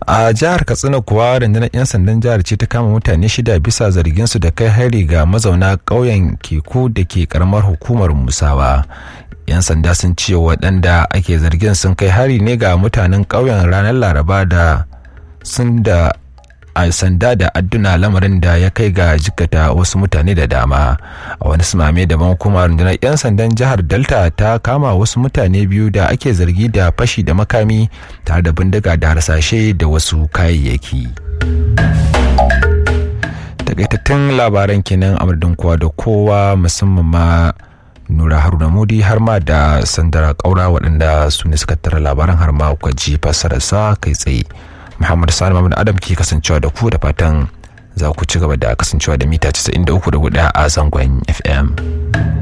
a jihar katsina kuwa rundunar 'yan sandan jihar ce ta kama mutane shida bisa zargin su da kai hari ga mazauna ƙauyen keku da ke karamar hukumar musawa 'yan sanda sun ce waɗanda ake zargin sun kai hari ne ga mutanen ƙauyen ranar laraba da sun da a sanda da adduna lamarin da ya kai ga jikata wasu mutane da dama a wani sumame daban kuma rundunar 'yan sandan jihar delta ta kama wasu mutane biyu da ake zargi da fashi da makami tare da bindiga da harsashe da wasu kayayyaki takaitattun labaran kenan amurdin kowa da kowa musamman ma nura haruna mudi har ma da sandara kaura waɗanda su ne suka tara labaran har ma kuka ji fassararsa kai tsaye Muhammad Sani Muhammad Adam ke kasancewa da ku da fatan za ku ci gaba da kasancewa da mita 93.4 a zangon FM.